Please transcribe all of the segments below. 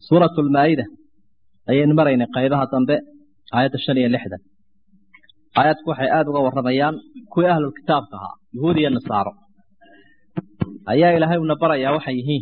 suuratu lmaa'ida ayaynu maraynay qaybaha dambe aayadda shan iyo lixdan aayadku waxay aada uga warramayaan kuwii ahlulkitaabka ahaa yuhuud iyo nasaaro ayaa ilaahay una barayaa waxay yihiin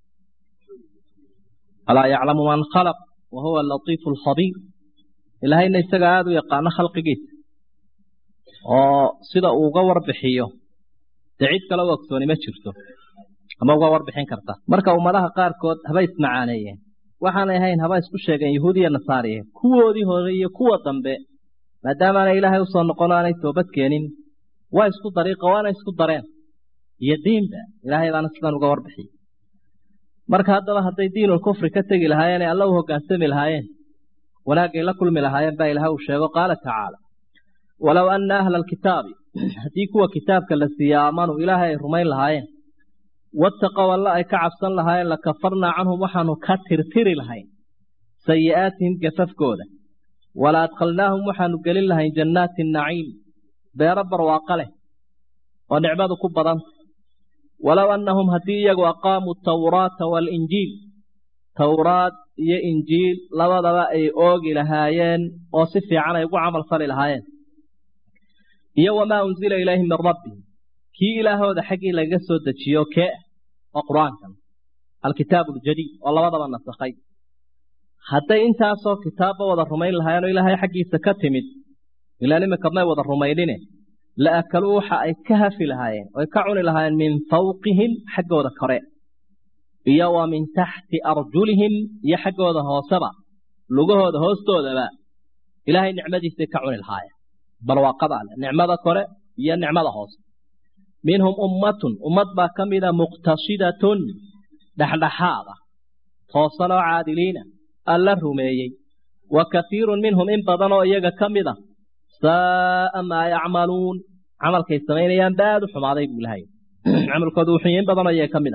alaa yaclamu man khalaq wa huwa alatiifu alkhabiir ilaahayna isaga aada u yaqaano khalqigiisa oo sida uu uga warbixiyo dee cid kale u ogsooni ma jirto ama uga warbixin karta marka ummadaha qaarkood haba ismacaaneeyeen waxaanay ahayn haba isku sheegeen yahuud iyo nasaariye kuwoodii hore iyo kuwa dambe maadaamaanay ilaahay usoo noqon aanay toobad keenin waa isku dariiqa waana isku dareen iyo diinba ilaahay baana sidan uga warbixiyey marka haddaba hadday diinul kufri ka tegi lahaayeen ee alla u hoggaansami lahaayeen wanaagay la kulmi lahaayeen baa ilahay uu sheego qaala tacaala walow anna ahla alkitaabi haddii kuwa kitaabka la siiye aamanuu ilaahay ay rumayn lahaayeen wattaqow alla ay ka cabsan lahaayeen lakafarnaa canhum waxaanu ka tirtiri lahayn sayi'aatihim gafafkooda wala adkhalnaahum waxaanu gelin lahayn jannaati naciim beero barwaaqo leh oo nicmadu ku badanta walow annahum haddii iyagu aqaamuu tawraata waalinjiil towraad iyo injiil labadaba ay oogi lahaayeen oo si fiican ay ugu camal fali lahaayeen iyo wamaa unzila ilayhim min rabbihim kii ilaahooda xaggii lagaga soo dejiyo kee ah oo qur-aankan alkitaabu aljadiid oo labadaba nasakhay hadday intaasoo kitaabba wada rumayn lahaayeen oo ilaahay xaggiisa ka timid ilaan iminka may wada rumaynine la akaluu waxa ay ka hafi lahaayeen oy ka cuni lahaayeen min fawqihim xaggooda kore iyo wa min taxti arjulihim iyo xaggooda hooseba lugahooda hoostoodaba ilaahay nicmadiisay ka cuni lahaayeen barwaaqada ale nicmada kore iyo nicmada hoose minhum ummatun ummad baa ka mida muqtasidatun dhexdhexaada toosanoo caadiliina alla rumeeyey wa kaiirun minhum in badan oo iyaga ka mid a saa'a maa yacmaluun camalkay samaynayaan ba aada u xumaaday buu ilahay camalkooda wuxuu in badan oo iyaga ka mid a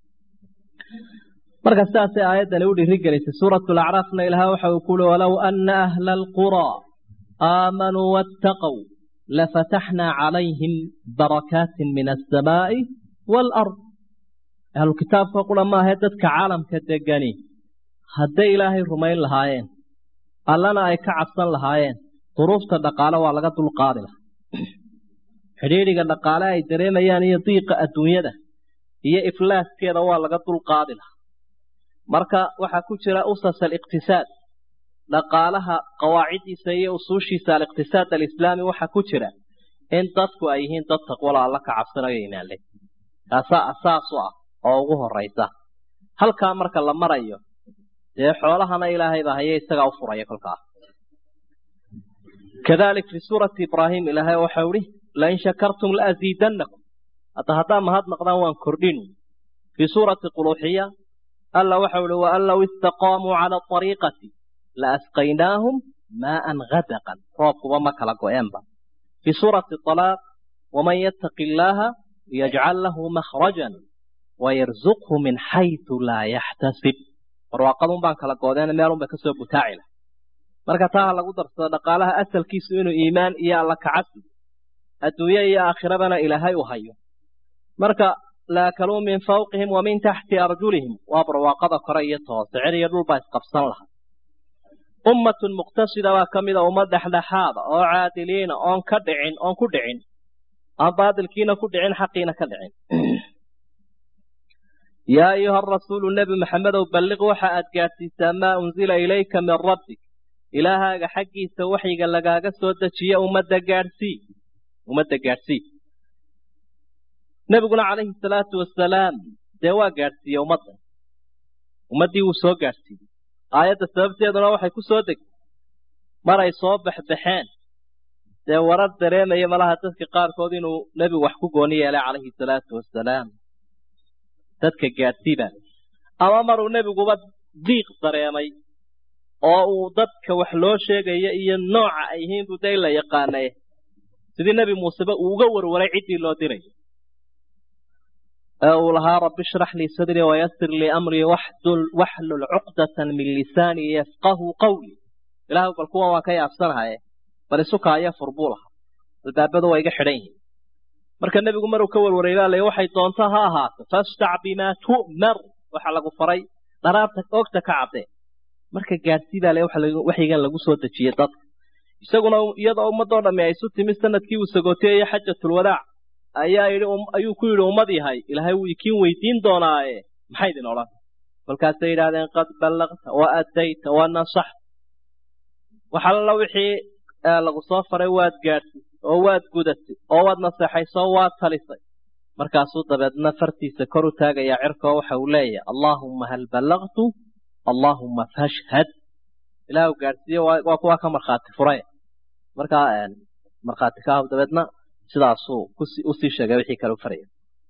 marka sidaasay aayaddani u dhiri gelisay suuratu lacraafna ilaah waxa uu kuuli walow ana ahla alquraa aamanuu wattaqow lafataxnaa calayhim barakaatin min alsamaa'i waalard ahlu kitaabka qura maahae dadka caalamka degani hadday ilaahay rumayn lahaayeen allana ay ka cabsan lahaayeen duruufta dhaqaale waa laga dulqaadi lahaa xidhiidhiga dhaqaale ay dareemayaan iyo diiqa adduunyada iyo iflaaskeeda waa laga dulqaadi lahaa marka waxaa ku jira usas aliqtisaad dhaqaalaha qawaaciddiisa iyo usuushiisa aliqtisaad alislaami waxaa ku jira in dadku ay yihiin dad taqwala alla ka cabsanayo imaanle taasaa asaas u ah oo ugu horaysa halkaa marka la marayo dee xoolahana ilaahay baa haye isagaa u furaya kolkaa kadalik fi suurati ibraahim ilaahay waxau ihi lain shakartum laaziidannakum hadda haddaa mahadnaqdaan waan kordhin fii suurati quluuxiya alla waxau ihi waan low istaqaamuu cala ariiqati la asqaynaahum maaan gadaqan roobkuba ma kala go-eenba fii suurati alaaq waman yattaqi illaaha yajcal lahu makhrajan wayarzuqhu min xaytu laa yaxtasib barwaaqadun baan kala goodeen meelun bay kasoo butaaci laha marka taa ha lagu darsado dhaqaalaha asalkiisu inuu iimaan iyo alla kacabsi adduunye iyo aakhirabana ilaahay u hayo marka laakaluu min fawqihim wa min taxti arjulihim waa barwaaqada kore iyo toose cer iyo dhul baa isqabsan laha ummatun muqtasida baa ka mida ummad dhexdhexaada oo caadiliina oon ka dhicin oon ku dhicin aan baadilkiina ku dhicin xaqiina ka dhicin yaa ayuha arasuulu nebi maxamedow balliq waxa aad gaadhsiisaa maa unzila ilayka min rabbik ilaahaaga xaggiisa waxyiga lagaaga soo dejiye ummadda gaadhsii ummadda gaadhsii nebiguna calayhi salaatu wasalaam dee waa gaadhsiiye ummadda ummaddii wuu soo gaadhsiiyey aayadda sababteeduna waxay ku soo degtay maray soo baxbaxeen dee warar dareemaya malaha dadka qaarkood inuu nebigu wax ku gooni yeelay calayhi salaatu wasalaam dadka gaadhsiibaa ama maruu nebiguba diiq dareemay oo uu dadka wax loo sheegaya iyo nooca ay yihiin buu day la yaqaanay sidii nebi muuseba uu uga warwaray ciddii loo diray ee uu lahaa rabbi ishrax lii sadrii wayasir lii amrii waxlul cuqdatan min lisaanii yafqahu qawli ilaahu bal kuwan waan ka yaabsanahaye bal isukaayo fur buu lahaa albaabadu waa iga xidhan yihiin marka nebigu maruu ka warwaray baa lay waxay doonto ha ahaato fastac bimaa tu'mar waxa lagu faray dharaarta oogta ka caddee marka gaadhsii baa le waxyigan lagu soo dejiyey dadka isaguna iyadoo ummadoo dhammi ay isu timi sanadkii uu sagooteeyey xajatulwadaac ayaa yidhi ayuu ku yidhi ummad yahay ilaahay wuu ikiin weydiin doonaaye maxay idin odhan kolkaasay yidhahdeen qad ballaqta wa addayta wa nasaxta waxalla wixii lagu soo faray waad gaadhsisay oo waad gudatay oo waad naseexaysay oo waad talisay markaasuu dabeedna fartiisa kor u taagayaa cirkoo waxa uu leeyahay allaahumma hal ballaqtu allaahumma fashhad ilaahu gaadhsiiye waa kuwaa ka markhaati furay markaa markhaati ka ah dabeedna sidaasuu usii sheegay wixii kale u faraya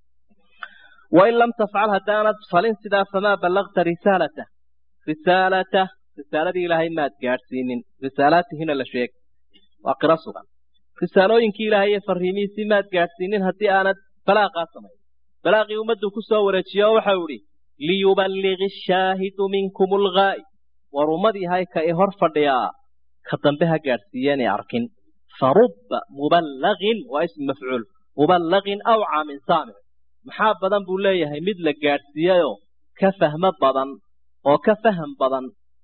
wain lam tafcal haddaanad falin sidaa famaa ballaqta risaalata risaalata risaaladii ilaahay maad gaadhsiinin risaalaatihina la sheeg waa qiro sugan risaalooyinkii ilaahay iyo fariimihiisii maad gaadhsiinin haddii aanad balaaqaa samayn balaaqii ummaddu ku soo wareejiye oo waxau idhi liyuballigi ashaahidu minkum alghaa'ib war ummad yahay ka i hor fadhiyaa ka dambe ha gaadhsiiyeen ee arkin farubba muballagin waa ism mafcuul muballagin awcaa min saamic maxaa badan buu leeyahay mid la gaadhsiiyeyoo ka fahmo badan oo ka faham badan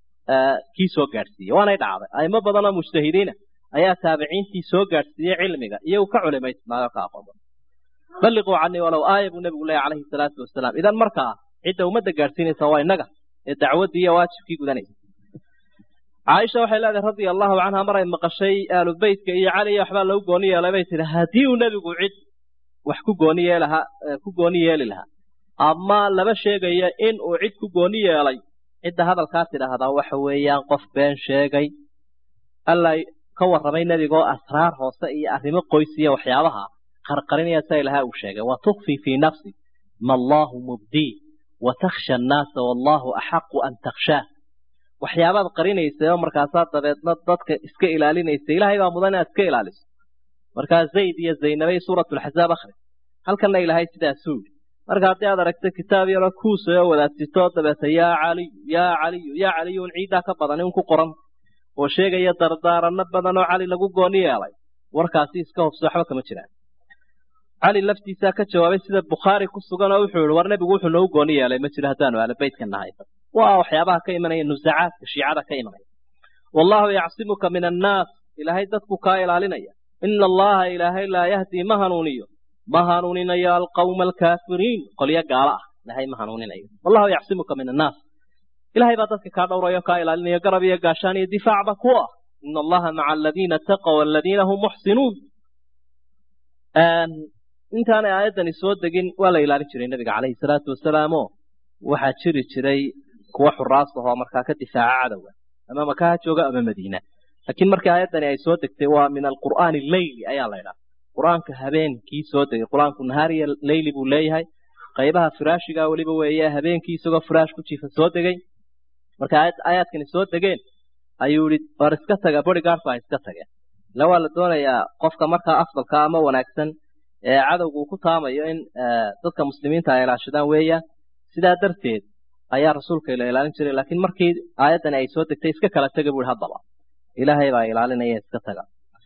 kii soo gaadhsiiyey waanay dhacday aimo badan oo mujtahidiina ayaa taabiciintii soo gaadhsiiyey cilmiga iyagu ka culimaysnaayo ka aqoon badan balliquu canii walow aaya buu nebigu leeyahy calayhi salaatu wasalaam idan markaa cidda ummadda gaadhsiinaysa waa innaga ee dacwaddii iyo waajibkii gudanaysa caaisha waxay leedahay radia allahu canha maray maqashay aalu beytka iyo caliya waxbaa lagu gooni yeelay bay tihi haddii uu nebigu cid wax ku gooni yeelahaa ku gooni yeeli lahaa ama laba sheegaya in uu cid ku gooni yeelay cidda hadalkaa tidhaahdaa waxa weeyaan qof been sheegay alla ka warramay nebigoo asraar hoose iyo arrimo qoysiya waxyaabaha qarqarinaya sa ilahaa uu sheegay wa tukfi fii nafsi ma allahu mubdii wa takhsha annaasa wallaahu axaqu an takhshaah waxyaabaad qarinaysay oo markaasaa dabeedna dadka iska ilaalinaysa ilaahay baa mudan inaad iska ilaaliso markaa zayd iyo zaynabay suuratulxasaab akhri halkanna ilaahay sidaasuu yidhi marka haddii aad aragto kitaab yaroo kuusay oo wadaadtito dabeeta yaa caliyu yaa caliyu yaa caliyun ciiddaa ka badan in ku qoran oo sheegaya dardaaranno badan oo cali lagu gooni yeelay warkaasi iska hobso waxba kama jiraan cali laftiisaa ka jawaabay sida bukhaari ku sugan oo wuxuu yihi war nebigu wuxuu noogu gooni yeelay ma jiro haddaanu ahlobeytka nahay waa waxyaabaha ka imanaya nusacaadka shiicada ka imanaya wallaahu yacsimuka min annaas ilaahay dadku kaa ilaalinaya ina allaha ilaahay laa yahdii ma hanuuniyo ma hanuuninayo alqawma alkaafiriin qolyo gaalo ah ilaahay ma hanuuninayo wallahu yacsimuka min annaas ilahay baa dadka kaa dhowrayo kaa ilaalinayo garab iyo gaashaan iyo difaacba ku ah ina allaha maca aladiina taqow aladiina hum muxsinuun intaanay aayaddani soo degin waa la ilaalin jiray nebiga calayhi salaatu wasalaamo waxaa jiri jiray kuwa xuraas ahoo markaa ka difaaca cadowga ama maka ha jooga ama madiina laakiin markii aayaddani ay soo degtay waa min alqur'aani leyli ayaa la ydhaha qur-aanka habeenkii soo degay qur-aanku nahaariya leyli buu leeyahay qaybaha firaashiga weliba weeye habeenkii isagoo firaash ku jiifa soo degay marka aayaadkani soo degeen ayuu yihi war iska taga bodygaardku ha iska tageen ila waa la doonayaa qofka markaa afdalka ama wanaagsan ee cadowga uu ku taamayo in dadka muslimiinta ay ilaashadaan weeyaan sidaa darteed ayaa rasuulka la ilaalin jiray laakiin markii aayaddani ay soo degtay iska kala tega bui haddaba ilaahay baa ilaalinaya iska taga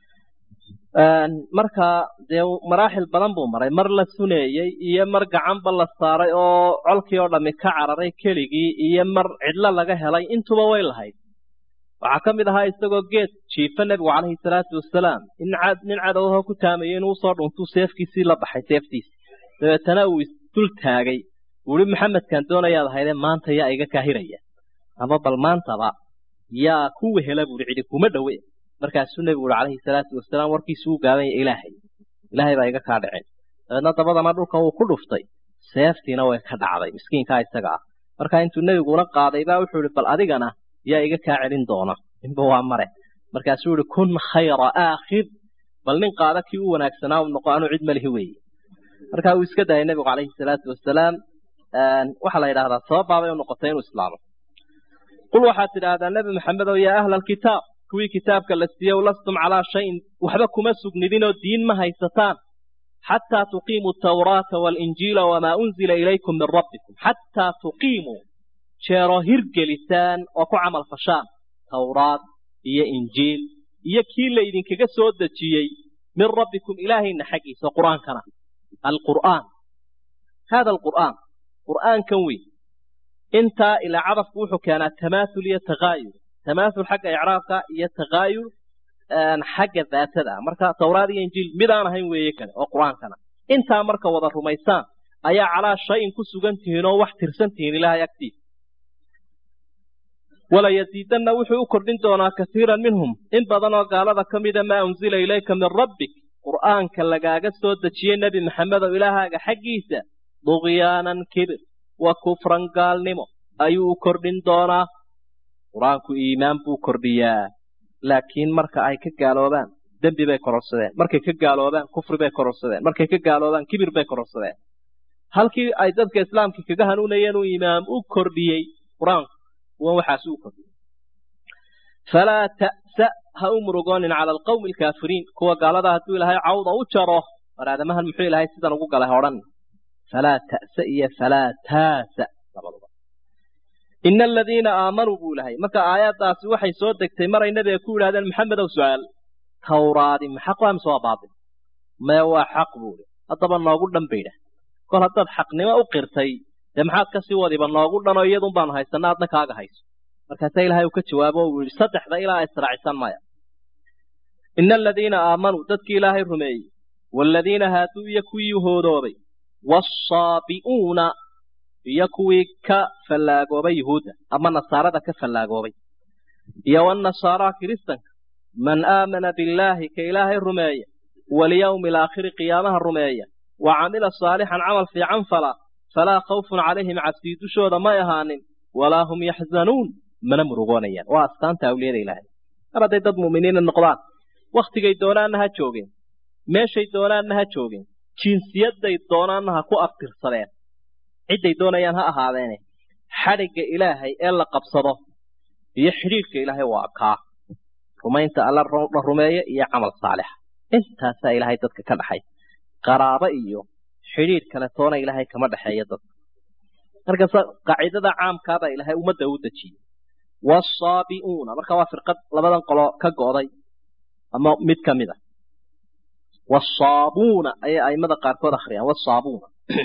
marka dee maraaxil badan buu maray mar la suneeyey iyo mar gacanba la saaray oo colkii oo dhammi ka cararay keligii iyo mar cidlo laga helay intuba way lahayd waxaa ka mid ahaa isagoo geed jiifa nebigu calayhi salaatu wasalaam in nin cadowho ku taamayo inuu usoo dhuntuu seefkiisii la baxay seeftiisi dabeetana uu isdul taagay uu ihi maxamedkan doonayaad ahaydee maanta yaa iga kaahiraya ama bal maantaba yaa ku wehela buuhi cidi kuma dhowe markaasuu nebigu uhi calayhi salaatu wasalaam warkiisu u gaabanya ilaahay ilaahay baa iga kaa dhaceen dabeedna dabadana dhulka wuu ku dhuftay seeftiina way ka dhacday miskiinkaa isaga ah marka intuu nebiguna qaaday baa wuxuu ihi bal adigana yaa iga kaa celin doona inba waa mare markaasuu yihi kun khayra aakhir bal nin qaada kii u wanaagsanaa u noqo anuu cid malihi weeye markaa uu iska dayay nebigu calayhi salaatu wasalaam waxaa la yidhahdaa sababbaabay u noqotay inuu islaamo qul waxaad tidhaahdaa nebi maxamedow yaa ahla alkitaab kuwii kitaabka la siiyow lastum calaa shayin waxba kuma sugnidinoo diin ma haysataan xataa tuqiimuu tawraata waalinjiila wamaa unzila ilaykum min rabbikum xataa tuqiimuu jeeroo hirgelisaan oo ku camal fashaan tawraad iyo injiil iyo kii laydinkaga soo dejiyey min rabbikum ilaahayna xaggiisa qur'aankana alqur'aan hada alqur'aan qur'aankan weyn intaa ilaa cadafku wuxuu keenaa tamaathul iyo takaayur tamaathul xagga icraabka iyo takaayur xagga daatada ah marka tawraad iyo injiil mid aan ahayn weeye kale oo qur-aankana intaa marka wada rumaysaan ayaa calaa shayin ku sugan tihiin oo wax tirsan tihiin ilaahay agtiisa walayasiidanna wuxuu u kordhin doonaa kasiiran minhum in badan oo gaalada ka mida maa unzila ilayka min rabbik qur'aanka lagaaga soo dejiyey nebi maxamedow ilaahaaga xaggiisa dugyaanan kibir wa kufran gaalnimo ayuu u kordhin doonaa qur-aanku iimaan buu kordhiyaa laakiin marka ay ka gaaloobaan dembi bay kororsadeen markay ka gaaloobaan kufri bay kororsadeen markay ka gaaloobaan kibir bay kororsadeen halkii ay dadka islaamka kaga hanuunayeen uu imaam u kordhiyey qur-aanku kuwan waxaas u kordhiyey falaa ta'sa ha u murugoonin cala alqawmi alkaafiriin kuwa gaalada hadduu ilaahay cawda u jaro war aadamahan muxuu ilaahay sidan ugu galay odhan falaa ta'sa iyo falaa taasa labaduba ina aladiina aamanuu buu ilahay marka aayaddaasi waxay soo degtay maray nabiga ku yidhahdeen maxamedow su-aal tawraadi ma xaq waa mise waa baatil mee waa xaq buuhi haddaba noogu dhan baydhah kol haddaad xaqnimo u qirtay dee maxaad kasii wadiba noogu dhanoo iyadun baanu haysana adna kaaga hayso markaasaa ilaahay uu ka jawaabo uu yidhi saddexda ilaa israacisan maya ina aladiina aamanuu dadkii ilaahay rumeeyey waaladiina haaduu iyo kuwii hoodoobay waasaabi'uuna iyo kuwii ka fallaagoobay yuhuudda ama nasaarada ka fallaagoobay iyo wannasaaraa kiristanka man aamana billaahi ka ilaahay rumeeya walyawmi alaakhiri qiyaamaha rumeeya wa camila saalixan camal fiican fala falaa khawfun calayhim cabsii dushooda may ahaanin walaa hum yaxzanuun mana murugoonayaan waa astaanta awliyada ilaahay mar hadday dad mu'miniina noqdaan wakhtigay doonaanna ha joogeen meeshay doonaanna ha joogeen jinsiyadday doonaanna ha ku aftirsadeen cidday doonayaan ha ahaadeene xadhigga ilaahay ee la qabsado iyo xidhiidhka ilaahay waa kaa rumaynta alla la rumeeyo iyo camal saalixa intaasaa ilaahay dadka ka dhaxay qaraabo iyo xidhiidh kale toona ilaahay kama dhexeeyo dadka markaasa qaacidada caamkaabaa ilaahay ummadda u dejiyey waasaabi'uuna marka waa firqad labadan qolo ka go'day ama mid ka mid a wasaabuuna ayay aimada qaarkood akhriyaan wasaabuuna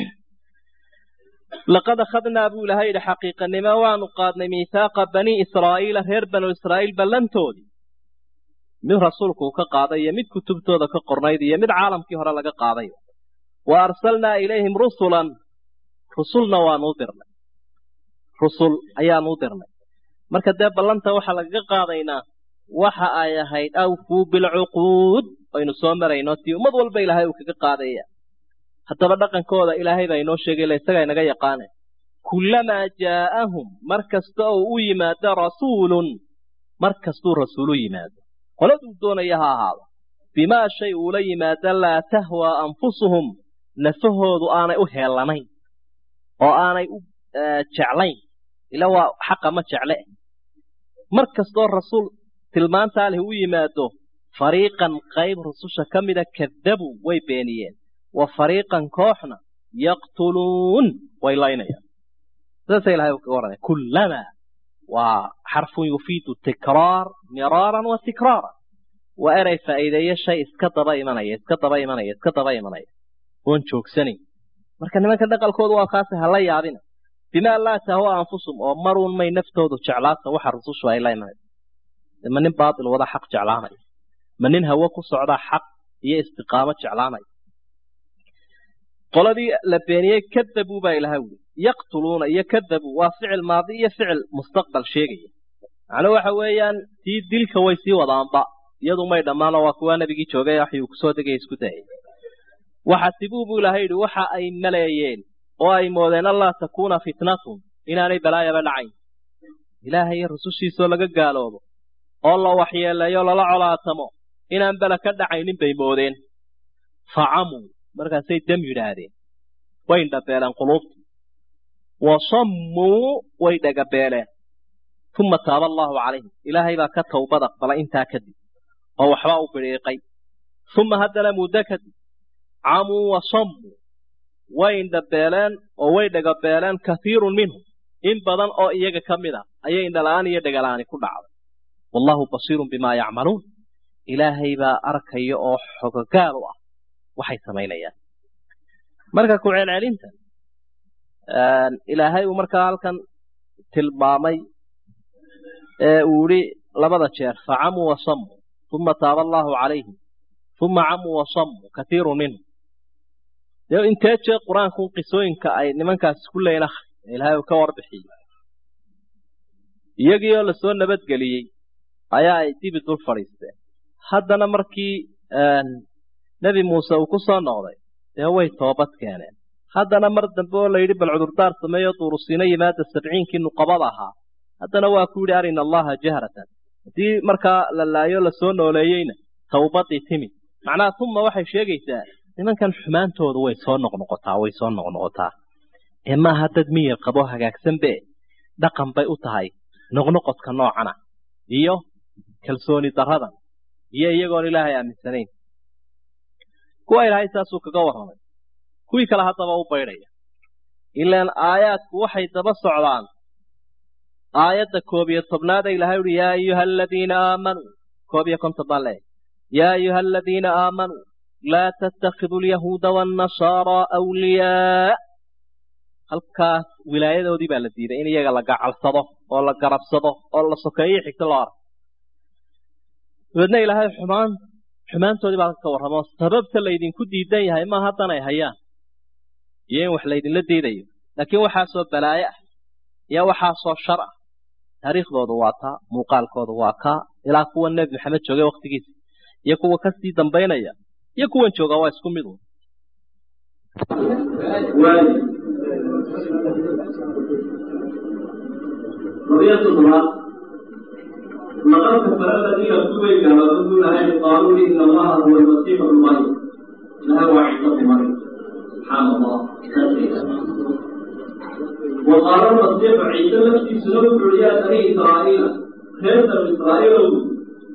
laqad akhadnaa buu ilahay yidhi xaqiiqanimo waanu qaadnay miithaaqa banii israa'iila reer banu israa'iil ballantoodii mid rasuulku uu ka qaaday iyo mid kutubtooda ka qornayd iyo mid caalamkii hore laga qaaday wa arsalnaa ilayhim rusulan rusulna waanuu dirnay rusul ayaanuu dirnay marka dee ballanta waxaa lagaga qaadaynaa waxa ay ahayd awfuu bilcuquud aynu soo marayno tii ummad walba ilaahay uu kaga qaadaya haddaba dhaqankooda ilaahay baa inoo sheegay ila isagaa inaga yaqaane kullamaa jaa'ahum mar kasta oo u yimaado rasuulun mar kastuu rasuul u yimaado qoladuu doonaya ha ahaado bimaa shay uula yimaado laa tahwaa anfusuhum nafahoodu aanay u heellanayn oo aanay u jeclayn ila waa xaqa ma jecle mar kastoo rasuul tilmaantaa leh u yimaado fariiqan qayb rususha ka mida kadabuu way beeniyeen wa fariiqan kooxna yaqtuluun way laynayaan sidaasa ilahay kaga warramay kullamaa waa xarfun yufiidu tikraar miraaran wa tikraaran waa erey faa'iideeyo shay iska daba imanaya iska daba imanaya iska daba imanaya oon joogsanayn marka nimanka dhaqalkoodu waa kaasi hala yaabina bimaa laa tahwa anfusum oo maruun may naftoodu jeclaata waxa rusushu ay la imanayso ma nin baatil wada xaq jeclaanaya ma nin hawo ku socdaa xaq iyo istiqaamo jeclaanaya qoladii la beeniyey kadabuu baa ilaha wuli yaqtuluuna iyo kadabuu waa ficil maadi iyo ficil mustaqbal sheegaya macnuu waxa weeyaan tii dilka way sii wadaanba iyadu may dhammaano waa kuwaa nebigii joogay waxyuu kusoo degaya isku dayay waxasibuu buu ilahay yidhi waxa ay maleeyeen oo ay moodeen allaa takuuna fitnatun inaanay balaayaba dhacayn ilaahay iyo rusushiisoo laga gaaloobo oo la waxyeeleeyo lala colaatamo inaan bela ka dhacaynin bay moodeen facamuu markaasay dam yidhaahdeen way indhabeeleen quluubta wa sammuu way dhagabeeleen uma taaba allaahu calayhim ilaahay baa ka towbad aqbalay intaa kadib oo waxbaa u bidhiiqay uma haddana muddo kadib camuu wa sammuu way indhabeeleen oo way dhagabeeleen kathiirun minhum in badan oo iyaga ka mid a ayay indhala'aan iyo dhagalaani ku dhacday wallaahu basiirun bimaa yacmaluun ilaahay baa arkaya oo xogogaal u ah waxay samaynayaan marka ku celcelinta ilaahay uu markaa halkan tilmaamay ee uu yihi labada jeer facamuu wasamuu uma taaba allaahu calayhim uma camuu wasamuu katiiru minhum dee intee jeer qur-aanku qisooyinka ay nimankaasi ku leeyiin akhri ilaahay uu ka warbixiyey iyagii oo lasoo nabadgeliyey ayaa ay dibi dul fadhiisteen haddana markii nebi muuse uu ku soo noqday dee way toobad keeneen haddana mar dambe oo layidhi bal cudurdaar sameeyo duurusiino yimaada sabciinkii nuqabada ahaa haddana waa ku yidhi arina allaha jahratan haddii markaa la laayo lasoo nooleeyeyna tawbadii timi macnaha tuma waxay sheegaysaa nimankan xumaantoodu way soo noqnoqotaa way soo noqnoqotaa ee maaha dad miyir qabo hagaagsanbe dhaqan bay u tahay noqnoqodka noocana iyo kalsooni daradan iyo iyagoon ilaahay aaminsanayn kuwa ilaahay saasuu kaga warramay kuwii kale haddaba u baydhaya ilaan aayaadku waxay daba socdaan aayadda koob iyo tobnaad ee ilahay uhi yaa ayuha aladiina aamanuu koob iyo konton baan leeyahy yaa ayuha aladiina aamanuu laa tattakiduu alyahuuda waannasaaraa awliyaa halkaas wilaayadoodii baa la diiday in iyaga la gacalsado oo la garabsado oo la sokeeyo xigto loo arko dabeedna ilaahay xumaan xumaantoodii baa ka warramo sababta laydinku diidan yahay ma haddan ay hayaan iyo in wax laydinla diidayo laakiin waxaasoo balaayo ah iyo waxaasoo shar ah taariikhdoodu waa taa muuqaalkoodu waa kaa ilaa kuwa nebi maxamed joogay waktigiisa iyo kuwa kasii dambaynaya iyo kuwan jooga waa isku mid un لقد كفر الذين ارتوي كما لهم قالوا ان الله هو المسيح ابن مريم لا هو عيسى ابن مريم سبحان الله وقال المسيح عيسى نفسي سنوك عليا بني اسرائيل خير من اسرائيل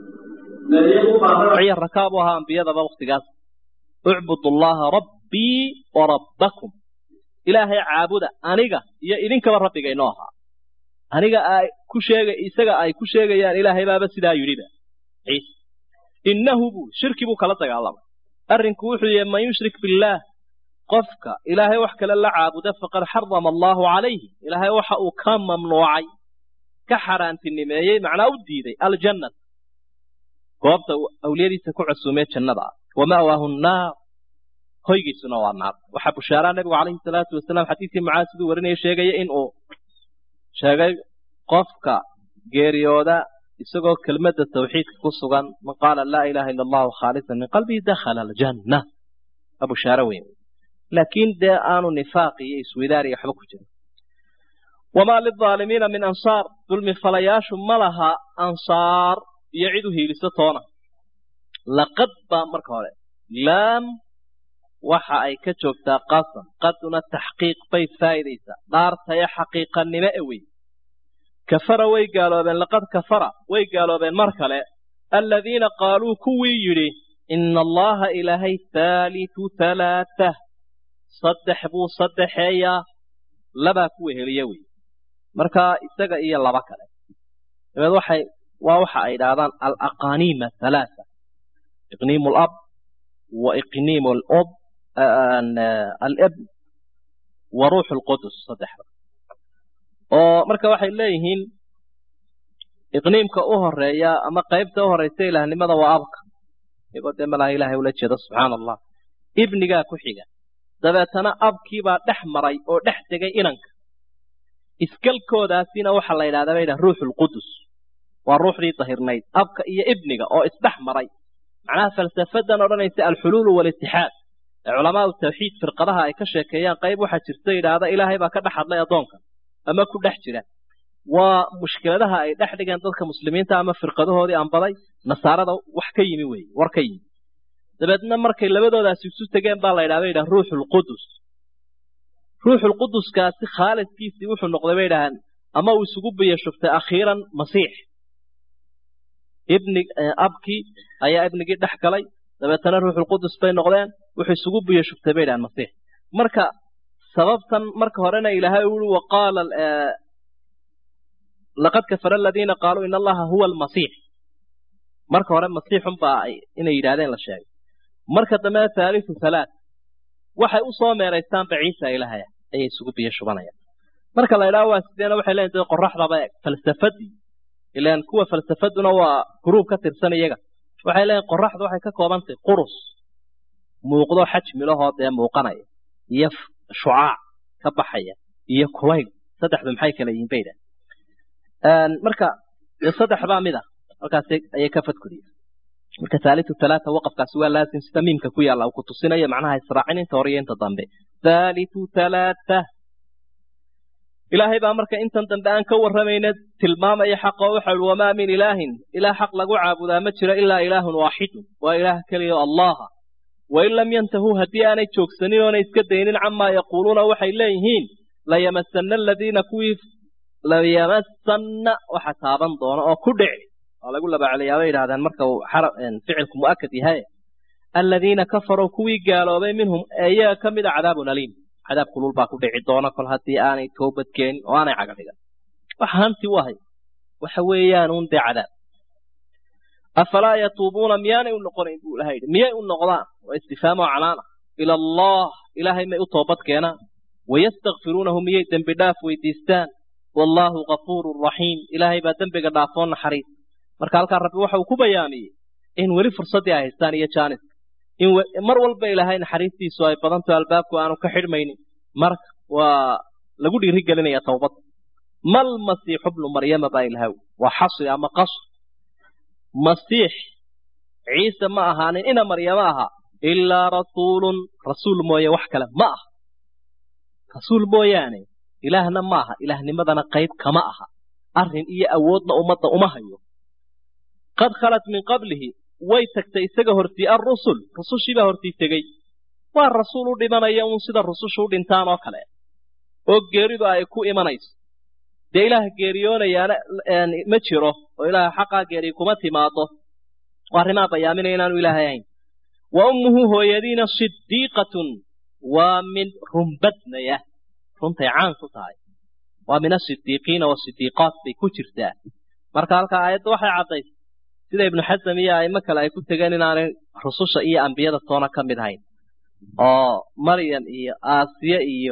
ciy rakaab u ahaa ambiyadaba waktigaas ucbudu allaha rabbii wa rabbakum ilaahay caabuda aniga iyo idinkaba rabbiga inoo ahaa aniga ay ku sheega isaga ay ku sheegayaan ilaahay baaba sidaa yidhiba ciise innahu buu shirki buu kala dagaalamay arrinku wuxuu yahay man yushrik billaah qofka ilaahay wax kale la caabuda faqad xarama allaahu calayhi ilaahay waxa uu ka mamnuucay ka xaaraantinimeeyey macnaa u diiday aljannat goobta awliyadiisa ku cusumee jannada ah wama'waahu nnaar hoygiisuna waa naar waxaa bushaaraa nabigu calayhi salaatu wasalaam xadiidkii mucaad siduu warinaya sheegaya in uu sheegay qofka geeriyooda isagoo kelmadda tawxiidka ku sugan man qaala laa ilaha ila allahu khaalisan min qalbihi dakhala aljanna waa bushaaro weyn laakiin dee aanu nifaaq iyo iswidaar iyo waxba ku jirin wamaa lilaalimiina min ansaar dulmi falayaashu ma laha ansaar iyo cid u hiiliso toona laqad baa marka hore laam waxa ay ka joogtaa qasam qaduna taxqiiq bay faa'idaysaa dhaartaya xaqiiqannimo e wey kafara way gaaloobeen laqad kafara way gaaloobeen mar kale aladiina qaaluu kuwii yidhi ina allaha ilaahay haalitu halaatah saddex buu saddexeeyaa labaa ku weheliya wey markaa isaga iyo laba kale dabeed waxay waa waxa ay idhaahdaan alaqaniima halaata iqniimu lab wa iqniimu lob alibn wa ruuxu lqudus saddexda oo marka waxay leeyihiin iqniimka u horeeya ama qaybta u horeysa ilaahnimada waa abka iyagoo dee malaha ilahay ula jeedo subxaana allah ibnigaa ku xiga dabeetana abkiibaa dhex maray oo dhex tegay inanka iskalkoodaasina waxaa la yidhahdaa ba yidhaha ruuxu lqudus waa ruuxdii dahirnayd abka iyo ibniga oo isdhex maray macnaha falsafadan odhanaysa alxuluulu walitixaad ee culamaau tawxiid firqadaha ay ka sheekeeyaan qayb waxaa jirta yidhaahda ilaahay baa ka dhex hadlay addoonka ama ku dhex jira waa mushkiladaha ay dhex dhigeen dadka muslimiinta ama firqadahoodii anbaday nasaarada wax ka yimi weeye war ka yimi dabeedna markay labadoodaasi isu tegeen baa la yidhahda yidhaha ruuxulqudus ruuxulquduskaasi khaalidkiisii wuxuu noqday bay yidhahaan ama uu isugu biyashubtay akhiiran masiix ibni abkii ayaa ibnigii dhex galay dabeetana ruuxulqudus bay noqdeen wuxuu isugu biyo shubtay bay dhahaan masiix marka sababtan marka horena ilaahay uu ui waqaala laqad kafara aladiina qaaluu in allaha huwa almasiix marka hore masiixun baa inay yidhahdeen la sheegay marka dambena thaalithu thalaat waxay u soo meeraystaanba ciisa ilaahaya ayay isugu biyo shubanayaan marka la idhaha waa sideena waxay leeyihin dee qoraxdaba eg falsafadii ilaan kuwa falsafaduna waa gruub ka tirsan iyaga waxay leeyihin qoraxdu waxay ka koobantahay qurus muuqdo xajmilahoo dee muuqanaya iyo shucaac ka baxaya iyo kulayl saddexdu maxay kala yihiin bayda marka dee saddex baa mid ah halkaas ayay ka fadkudiya marka thaalithu thalaatha waqafkaasi waa laasim sida miimka ku yaalla uu ku tusinayo macnaha israacin inta hore iyo inta dambe thaalithu thalaatha ilaahay baa marka intan dambe aan ka warramayna tilmaamaya xaqa oo waxa uhi wamaa min ilaahin ilaah xaq lagu caabudaa ma jiro ilaa ilaahun waaxidun waa ilaah keliya oo allaha wain lam yantahuu haddii aanay joogsanin oonay iska daynin camaa yaquuluuna waxay leeyihiin layamasanna aladiina kuwii layamasanna waxa taaban doona oo ku dhici waa lagu labaceliyaa bay yidhahdeen marka uu ficilku mu'akad yahay aladiina kafaruu kuwii gaaloobay minhum ee iyaga ka mida cadaabun aliim cadaab kulul baa ku dhici doona kol haddii aanay toobad keenin oo aanay caga dhigan waxa hanti u ahay waxa weeyaan uun dee cadaab afalaa yatuubuuna miyaanay u noqonayn buu ilahay yidhi miyay u noqdaan waa istifhaam oo canaana ila allah ilaahay may u toobad keenaan wayastakfiruunahu miyay dembi dhaaf weydiistaan wallaahu gafuurun raxiim ilaahay baa dembiga dhaafoo naxariis marka halkaa rabbi waxa uu ku bayaamiyey in weli fursaddii ay haystaan iyo jaaniska in mar walba ilaahay naxariistiisu ay badanto albaabku aanu ka xidhmaynin marka waa lagu dhiiri gelinaya towbadda mal masiixu bnu maryama baa ilahaw waa xasri ama qasr masiix ciise ma ahaanin ina maryamo aha ilaa rasuulun rasuul mooye wax kale ma aha rasuul mooyaane ilaahna ma aha ilaahnimadana qayb kama aha arrin iyo awoodna ummadda uma hayo qad khalat min qablihi way tagtay isaga hortii alrusul rusushiibaa hortii tegey waa rasuul u dhimanaya uun sida rusushu u dhintaan oo kale oo geeridu ay ku imanayso dee ilaah geeriyoonayaana ma jiro oo ilaaha xaqaa geeriy kuma timaado oo arrimaa bayaaminaya inaanu ilaahay ahayn wa ummuhu hooyadiina sidiiqatun waa mid runbadnaya runtay caan ku tahay waa min asidiiqiina wasidiiqaat bay ku jirtaa marka halkaa aayadda waxay caddaysay sida ibnu xasam iyo aimo kale ay ku tegeen inaanay rususha iyo ambiyada toona ka mid ahayn oo maryam iyo aasiye iyo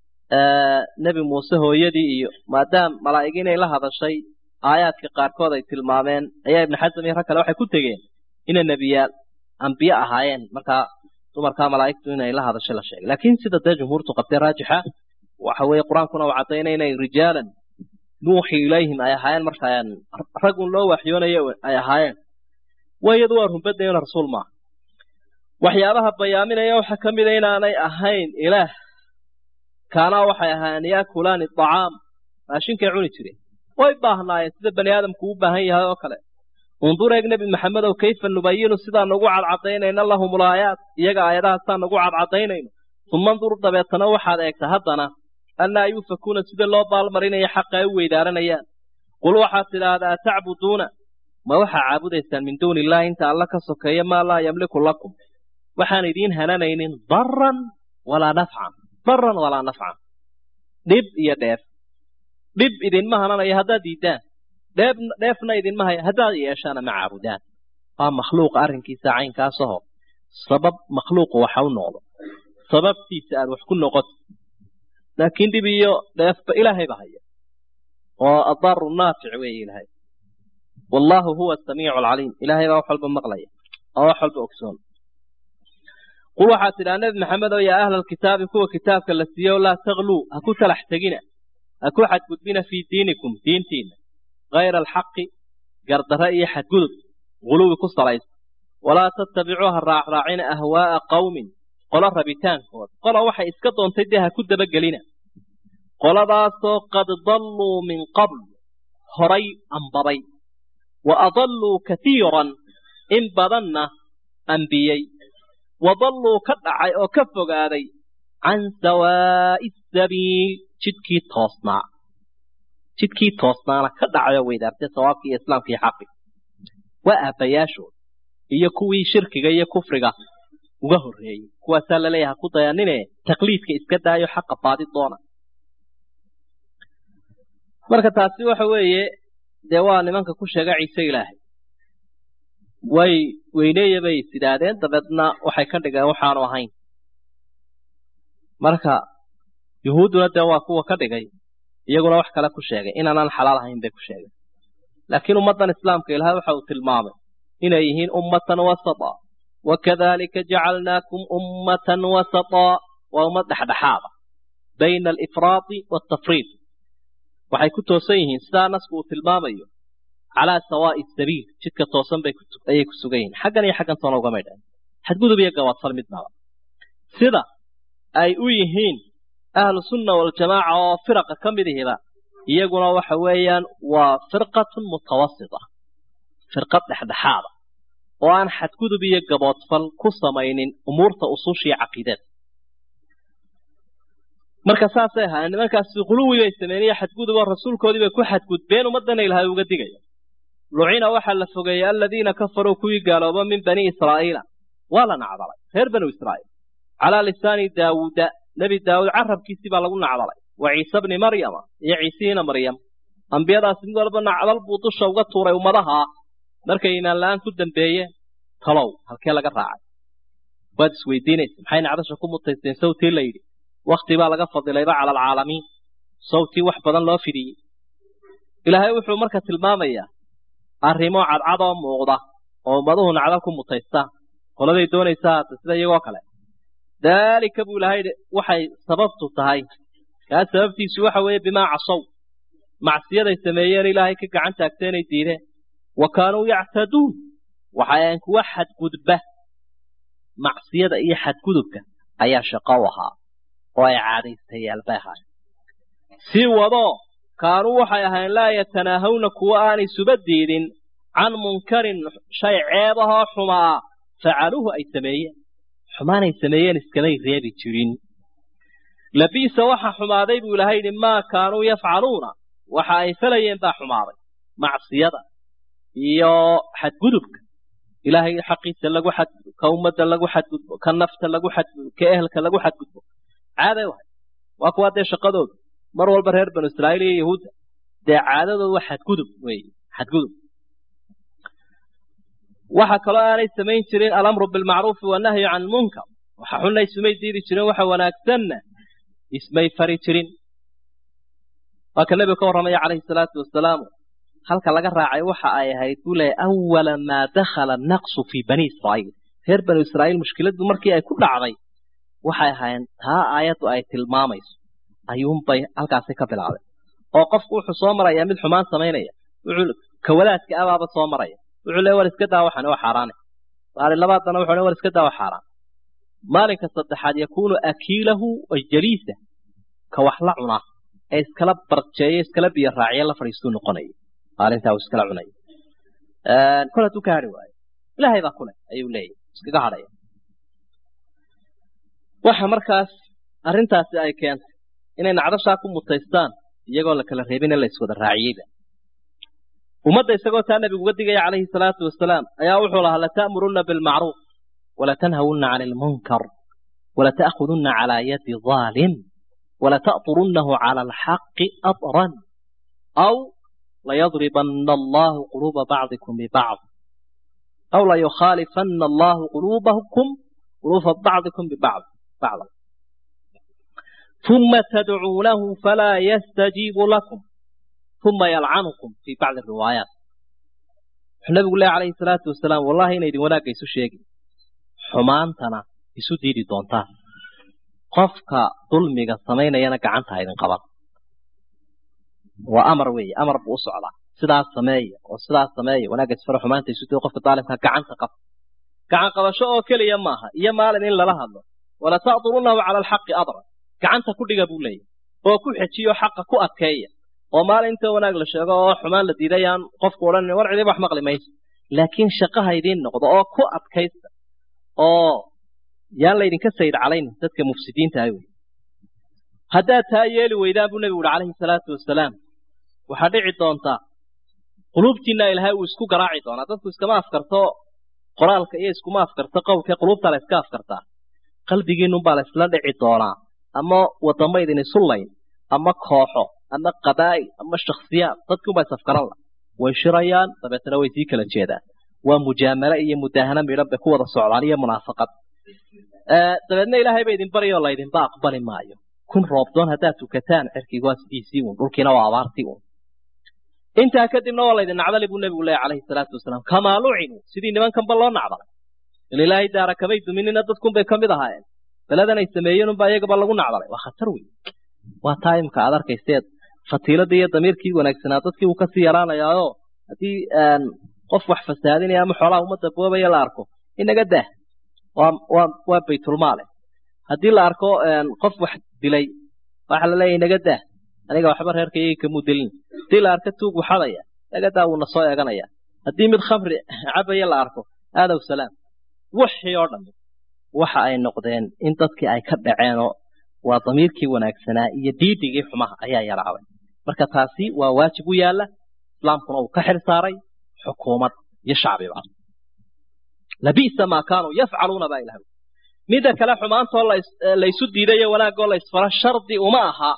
nebi muuse hooyadii iyo maadaam malaa'igi inay la hadashay aayaadka qaarkood ay tilmaameen ayaa ibnu xasam iyo rag kale waxay ku tegeen inay nebiyaal ambiye ahaayeen markaa dumarkaa malaa'igtu inay la hadashay la sheegay laakiin sida dee jumhuurtu qabtay raajixa waxa weeye qur-aankuna uu caddaynay inay rijaalan nuuxi ilayhim ay ahaayeen markaa ragun loo waxyoonayo ay ahaayeen waa iyadu waa runbadayona rasuul maaha waxyaabaha bayaaminaya waxaa ka mida inaanay ahayn ilaah kaanaa waxay ahaayeen yaakulaani acaam raashinkay cuni jireen way baahnaayeen sida bani aadamku u baahan yahay oo kale undur eeg nebi maxamedow kayfa nubayinu sidaanu ugu cadcadaynayna lahum ulaayaat iyaga aayadahaasaan ugu cadcadaynayno uma ndur dabeetana waxaad eegta haddana annaa yuufakuuna sida loo baalmarinaya xaqa ay u weydaaranayaan qul waxaad tidhaahdaa tacbuduuna ma waxaa caabudaysaan min duuni illahi inta alla ka sokeeya maa laa yamliku lakum waxaan idiin hananaynin daran walaa nafcan daran walaa nafcan dhib iyo dheef dhib idinma hananayo haddaad diiddaan dheef dheefna idinma haya haddaad yeeshaana ma caabudaan waa makhluuqa arrinkiisa caynkaasahoo sabab makhluuqu waxa u noqdo sababtiisa aad wax ku noqoto laakiin dhib iyo dheefba ilaahayba haya oo adaaru naafic weeye ilaahay wallaahu huwa asamiicu alcaliim ilaahay baa wax walba maqlaya oo wax walba ogsoon qul waxaad tidhaha nebi maxamed oo yaa ahla alkitaabi kuwa kitaabka la siiyo laa takluu ha ku talax tegina ha ku xadgudbina fii diinikum diintiinna hayra alxaqi gardarre iyo xadgudub guluwi ku salaysa walaa tattabicuu ha raacraacina ahwaa'a qawmin qolo rabitaankooda qola waxay iska doontay dee ha ku dabagelina qoladaasoo qad dalluu min qabl horay ambabay wa adalluu katiiran in badanna ambiyey wa dalluu ka dhacay oo ka fogaaday can sawaa'i sabiil jidkii toosnaa jidkii toosnaana ka dhacay oo weydaartay sawaabkii iyo islaamkii xaqi waa aabbayaashooda iyo kuwii shirkiga iyo kufriga uga horreeyey kuwaasaa laleeyaha ku dayanine taqliidka iska daayo xaqa baadi doona marka taasi waxa weeye dee waa nimanka ku sheega ciise ilaahay way weyneeya bay is idhaahdeen dabeedna waxay ka dhigeen waxaanu ahayn marka yuhuudduna dee waa kuwa ka dhigay iyaguna wax kale ku sheegay inaanaan xalaal ahayn bay ku sheegeen laakiin ummaddan islaamka ilahay waxa uu tilmaamay inay yihiin ummatan wasata wakadalika jacalnaakum ummatan wasata waa ummad dhexdhexaada bayna alifraadi waaltafriid waxay ku toosan yihiin sidaa nasku uu tilmaamayo calaa sawaa'i sabiil jidka toosan bay ayay ku sugan yihiin xaggan iyo xaggan toona ugamay dhahin xadgudub iyo gabaadfal midnaba sida ay u yihiin ahlu sunna waljamaaca oo firaqa ka mid ihiba iyaguna waxa weeyaan waa firqatun mutawasita firqad dhexdhexaada oo aan xadgudub iyo gaboodfal ku samaynin umuurta usushiya caqiidada marka saasay ahaayeen nimankaasi quluwi bay sameeyeen xadgudub oo rasuulkoodii bay ku xadgudbeen ummadana ilaahay uga digaya lucina waxaa la fogeeyey aladiina kafaruu kuwii gaalooba min bani israa'iila waa la nacdalay reer banu israa'iil calaa lisaani daawuuda nebi daawuud carabkiisii baa lagu nacdalay wa ciise bni maryama iyo ciisihiina maryam ambiyadaasi mid walba nacdal buu dusha uga tuuray ummadaha markay iimaan la-aan ku dambeeyeen talow halkee laga raacay waad isweydiinaysa maxay nacdasha ku mutaysteen sawtii la yidhi wakti baa laga fadilayba cala alcaalamiin sawtii wax badan loo fidiyey ilaahay wuxuu marka tilmaamayaa arrimo cadcad oo muuqda oo ummaduhu nacdal ku mutaystaan qoladay doonaysaa haata sida iyagoo kale daalika buu ilahay waxay sababtu tahay kaa sababtiisu waxa weeye bimaa casow macsiyaday sameeyeen ilaahay ka gacan taagteenay diideen wa kaanuu yactaduun waxay ahayn kuwa xadgudba macsiyada iyo xadgudubka ayaa shaqo u ahaa oo ay caadaystayaal bay ahaayeen sii wadoo kaanuu waxay ahayn laa yatanaahawna kuwa aanay suba diidin can munkarin shay ceebahoo xumaa facaluuhu ay sameeyeen xumaanay sameeyeen iskamay reebi jirin labiisa waxa xumaaday buu ilahay yidhi maa kaanuu yafcaluuna waxa ay falayeen baa xumaaday macsiyada iyo xadgudubka ilaahay xaqiisa lagu xadgudbo ka ummadda lagu xadgudbo ka nafta lagu xadgudbo ka ehelka lagu xadgudbo caaday wahay waa kuwaa dee shaqadooda mar walba reer banu israa'iil iyo yahuudda dee caadadooda waa xadgudub weeye xadgudub waxa kaloo aanay samayn jirin alamru bilmacruufi wannahyu can lmunkar waxa xunna ismay diidi jirin waxa wanaagsanna ismay fari jirin waa ka nebigu ka warramaya calayhi salaatu wasalaamu halka laga raacay waxa ay ahayd buu leeyahy awala maa dakhala naqsu fii bani israa'iil reer banu israa'iil mushkiladdu markii ay ku dhacday waxay ahaayeen taa aayaddu ay tilmaamayso ayuunbay halkaasi ka bilaabay oo qofku wuxuu soo marayaa mid xumaan samaynaya wuxuu kawadaadka abaaba soo maraya wuxuu leeyahy war iska daa waxan waa xaaraane maalin labaadana wuxuu leeyahy war iska daa waa xaaraan maalinka saddexaad yakuunu akiilahu wa jaliisa ka wax la cunaa ee iskala barjeeya iskala biyo raaciya la fadhiistuu noqonaya maalintaa uu iskala cunaya kol hadduu ka hadhi waayo ilaahay baa kule ayuu leeyahy iskaga hadhaya waxa markaas arrintaasi ay keentay inay nacdashaa ku mutaystaan iyagoo la kala reebin in la iswada raaciyeyba ummadda isagoo taa nabigu uga digaya calayhi salaatu wasalaam ayaa wuxuu lahaa lata'murunna bilmacruuf walatanhawunna cani almunkar walata'khudunna calaa yadi dhaalim walata'turunnahu cala alxaqi adran aw layadribanna allahu quluuba bacdikum bibacd aw layukhaalifanna allahu quluubakum quluuba bacdikum bibacd bacda ثم تدعونه فلا يستجيب لكم ثم يلعنكم في بعض الروايات النبي الله عليه الصلاة والسلام والله إن إذن وناك يسو شيء حمانتنا يسو ديري دونتان قفك ظلمك السمين ينك عنتها إذن قبط وأمر وي أمر بأسو على سدع السمية وسدع السمية وناك يسفر حمانتا يسو ديري قفك طالبك كعنت قبط كعن قبشو كلي يماها يمالا إلا لها ولا تأطرونه على الحق أضرا gacanta ku dhiga buu leeyahy oo ku xejiyo xaqa ku adkeeya oo maalinta wanaag la sheego oo xumaan la diidayaan qofku odhan war cidiba wax maqli mayso laakiin shaqaha idiin noqdo oo ku adkaysta oo yaan laydinka sayid calayn dadka mufsidiinta ah wey haddaad taa yeeli weydaan buu nebigu uhi calayhi salaatu wasalaam waxaa dhici doontaa quluubtiinna ilaahay uu isku garaaci doonaa dadku iskama afkarto qoraalka iyo iskuma afkarto qowlka quluubtaa la iska afkartaa qalbigiinnunbaa la isla dhici doonaa ama wadamo idin isu layn ama kooxo ama qabaa'il ama shakhsiyaad dadkiunbaa isafkaran la way shirayaan dabeetana way sii kala jeedaan waa mujaamalo iyo mudaahano midhan bay ku wada socdaan iyo munaafaqad dabeedna ilaahay ba idin baryo laydinba aqbali maayo kun roobdoon haddaad tukataan cirkigu waa sidiisii uun dhulkiina waa abaartii uun intaa kadibna waa laydin nacdali buu nebigu leeyahy calayhi salaatu wasalaam kamaa lucinu sidii nimankanba loo nacdalay il ilaahay daara kamay duminina dadkunbay ka mid ahaayeen beladan ay sameeyeen unbaa iyagaba lagu nacdalay waa khatar wey waa taa imka aad arkayseed fatiiladii iyo damiirkii wanaagsanaa dadkii uu kasii yaraanayaao haddii qof wax fasaadinaya ama xoolaha ummadda boobaya la arko inaga dah waa waa waa baytulmaale haddii la arko qof wax dilay waxa la leeyahy inaga dah aniga waxba reerkayga kamuu dilin haddii la arko tuug waxadaya inaga daa wuuna soo eeganaya haddii mid khamri cabaya la arko aadow salaam wixii oo dhammi waxa ay noqdeen in dadkii ay ka dhaceenoo waa damiirkii wanaagsanaa iyo diidigii xumaha ayaa yaraaday marka taasi waa waajib u yaala islaamkuna uu ka xil saaray xukuumad iyo shacbiba labisa maa kaanuu yafcaluuna baa ilahay midda kale xumaantoo laysu diidayo wanaagoo la isfaro shardi uma aha